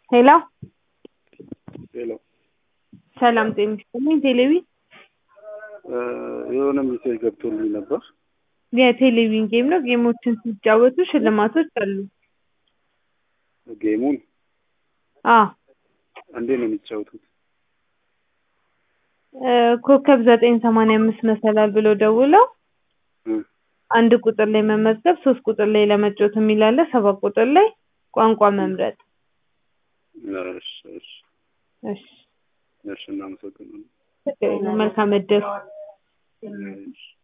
ሄሎ ሄሎ ሰላም ጤና ይስጥልኝ። ቴሌቪ የሆነ ሜሴጅ ገብቶልኝ ነበር። የቴሌቪዥን ጌም ነው። ጌሞችን ሲጫወቱ ሽልማቶች አሉ። ጌሙን አ እንዴት ነው የሚጫወቱት? እ ኮከብ ዘጠኝ ሰማንያ አምስት መሰላል ብሎ ደውለው እ አንድ ቁጥር ላይ መመዝገብ፣ ሶስት ቁጥር ላይ ለመጫወት የሚል አለ፣ ሰባት ቁጥር ላይ ቋንቋ መምረጥ። እሺ እሺ እሺ እሺ እናመሰግናለን። መልካም እድል። እሺ